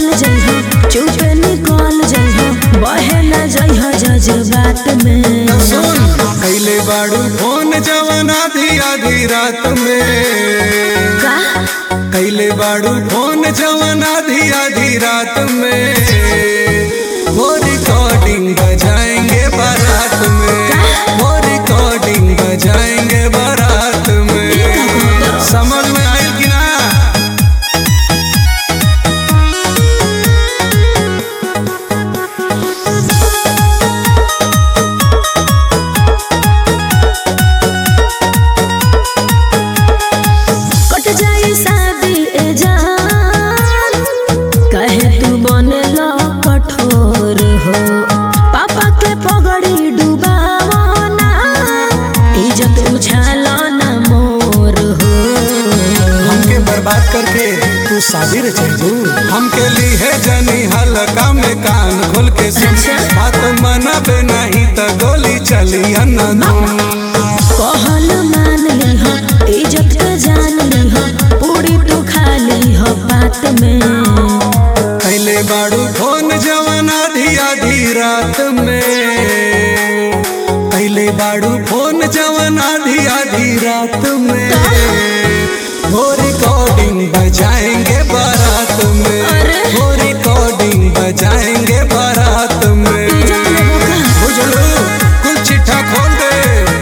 चल जइहो चुपे निकल जइहो बहे न जइहो जज्बात में सुन कैले बाड़ू फोन जवन आधी आधी रात में का कैले बाड़ू फोन जवन आधी आधी रात में वो रिकॉर्डिंग बजाएंगे बारात में वो रिकॉर्डिंग बजाएंगे बारात में समझ में आयल कि ना कट जाई शादी ए जान कहे तू बनेला कठोर हो पापा के पगड़ी डुबावो ना इज्जत उछालो ना मोर हो हमके बर्बाद करके तू शादी रे चलू हमके ली है जनी हल्का में कान खोल के सुन अच्छा। बात मनाबे नहीं तो गोली चली अन्ना कहल मान लिह इज्जत के जान लिह पूरी तू खा लिह बात में कैले बाड़ू फोन जवन आधी आधी रात में कैले बाड़ू फोन जवन आधी आधी रात में वो रिकॉर्डिंग बजाएंगे बारात में अरे। वो रिकॉर्डिंग बजाएंगे बारात में इज्जत लेबो का? बुझलू कुल चिट्ठा खोल दे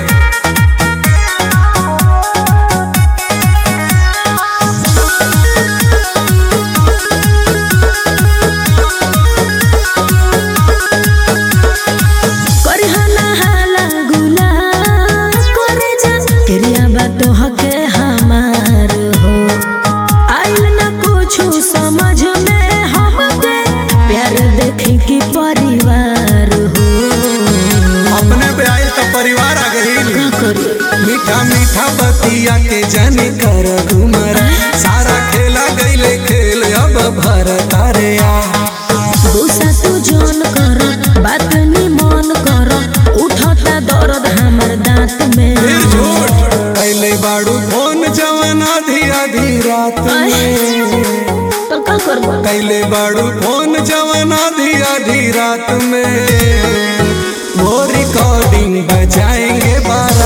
करहना हाला गुला करे जा तेरिया बातो हके हमार हो आइल न कुछ समझ में हमके प्यार देखी की परिवार हो अपने पे आयल तो परिवार आ गई का करी मीठा मीठा बतिया के जनी कर घुमर सारा खेला गईले खेल अब भरत रे आ गुस्सा तू जोन कर बात नी मन कर उठता दर्द हमर दांत में फिर झूठ कैले बाड़ू फोन जवन आधी आधी रात में तो का करबो कैले बाड़ू फोन जवन आधी आधी रात में वो रिकॉर्डिंग बजाएंगे बारात